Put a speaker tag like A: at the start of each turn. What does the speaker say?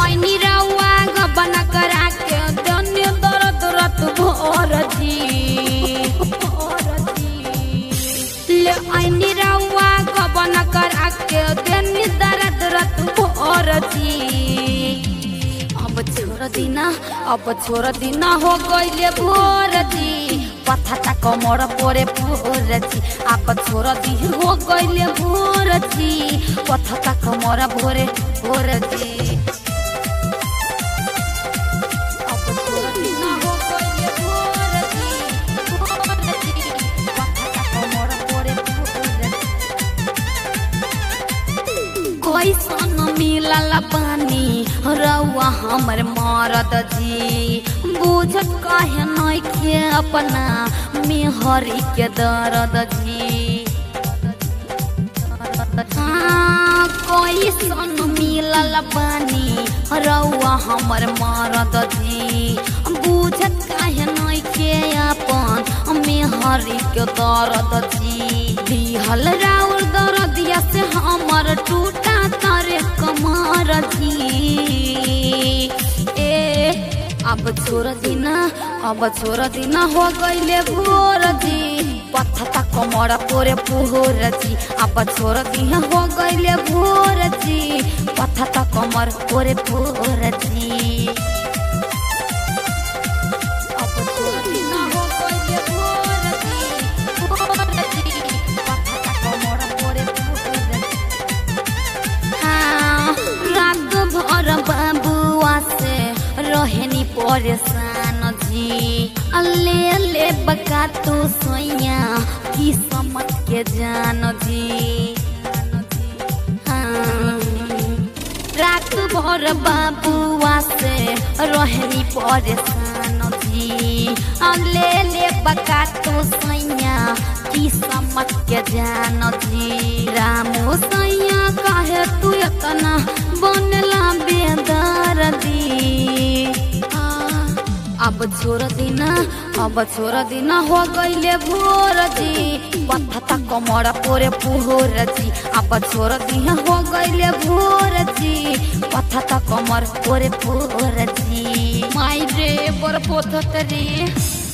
A: ऐनी रउआ गबन करा के दन्य दर्द रत भोर जी ले ऐनी रउआ गबन करा के दन्य दर्द रत भोर जी अब छोड़ दिना अब छोड़ दिना हो गइले भोर जी पथाटा कमर परे भोर जी अब छोड़ दी हो गइले भोर जी पथाटा कमर भोरे भोर जी अब छोड़ दिना हो गइले भोर जी, भोर जी, पथाटा कमर परे भोर जी। कैसन मिलल पानी रउआ हमर मरद जी बुझत काहे नइखे अपना मेहरी के दर्द जी हाँ, कैसन मिलल पानी रउआ हमर मरद जी बुझत काहे नइखे अपन मेहरी के दर्द जी दिहल राउर दर्दिया से हमर टूटा तारे कमर जी ए अब छोड़ दिना अब छोड़ दिना हो गइले भोर जी पथता कमर पोरे पोहर जी अब छोड़ दिना हो गइले भोर जी पथता कमर पोरे पोहर जी अब छोड़ दिना हो गइले भोर जी, भोर जी, पथता कमर पोरे पोहर जी। हाँ, रात भर बाबुआ से रहेनी परेशान जी अल्ले अल्ले बका तो सोया की समझ के जान जी हाँ, रात भर बाबुआ से रहेनी परेशान जी अल्ले ले बका तो सैया की समझ के जान जी रामो सैया काहे तू इतना बनला बेदर दी अब छोड़ दिना अब छोड़ दिना हो गइले भोर जी पथता कमर पोरे पुहोर जी अब छोड़ दिना हो गइले भोर जी पथता कमर पोरे पुहोर जी माई रे बर पोथत रे